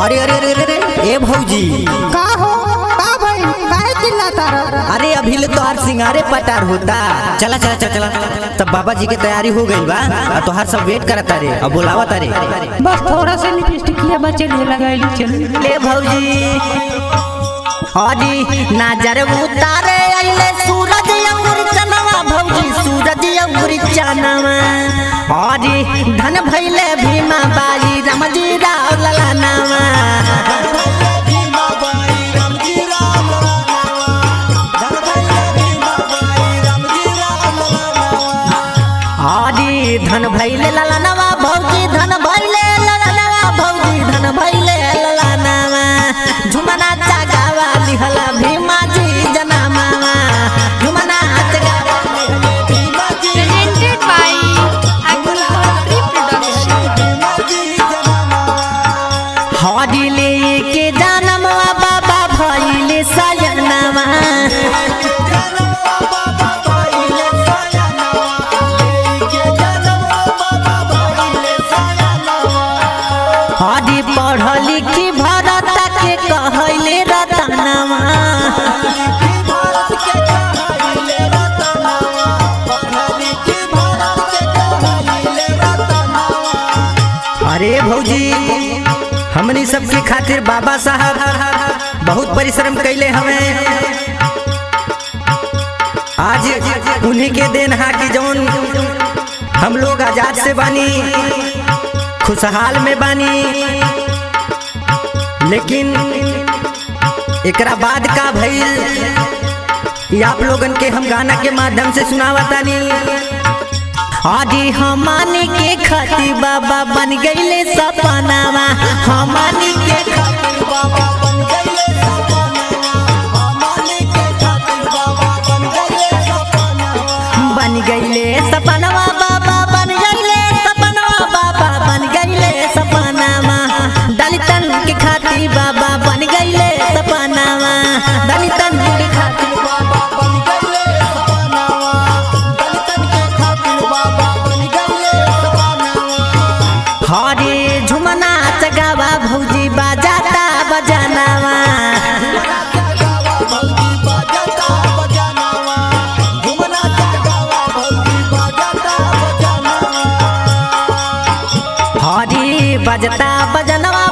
अरे अरे अरे अरे अरे, ए भौजी का हो का भाई काहे चिल्लाता रह अरे अभी ले तो हर सिंगारे पटार होता चला चला चला चला तब बाबा जी की तैयारी हो गई बा और तोहार सब वेट करता रे अब बुलावता रे बस थोड़ा सा लिपस्टिकिया बचे ले लगाई चल ले भौजी हरी नजर उतारे अइले सूरज अंगुर चनवा भौजी सूरज अंगुर चनवा हरी धन भइले भीमा बाई रमजी राव ललनावा हरी धन भइले ललनावा भौजी धन भइले ललनावा भौजी धन भइले ललनावा झुमना चागावा लिहला भीमा जी जनामावा झुमना चागावा presented by Agriculture Production. हरी ले के जनमवा बाबा भइले सयनावा हरी पढ़ लिखी भरत के कहले रतनावा अरे भौजी हमनी सबके खातिर बाबा साहब बहुत परिश्रम कैले हमें आज उन्हीं के देन हा कि जौन हम लोग आजाद से बानी खुशहाल में बानी लेकिन एकरा बाद का भइल ये आप लोगन के हम गाना के माध्यम से सुनावतानी आदि हमानी के खातिर बाबा बन गईले सपनावा हमानी के खातिर बाबा बन गईले सपनावा हमानी के खातिर बाबा बन गईले सपनावा बन गईले सपनावा बाबा बन गईले सपनावा बाबा बन गईले सपनावा दलितन के खातिर बाबा बन गईले सपनावा दलितन के खातिर बाबा बन गईले सपनावा दलितन के खातिर बाबा बन गईले सपनावा हरे झुमना चगावा भौजी बाजाता बजानावा हरी बजता बजनवा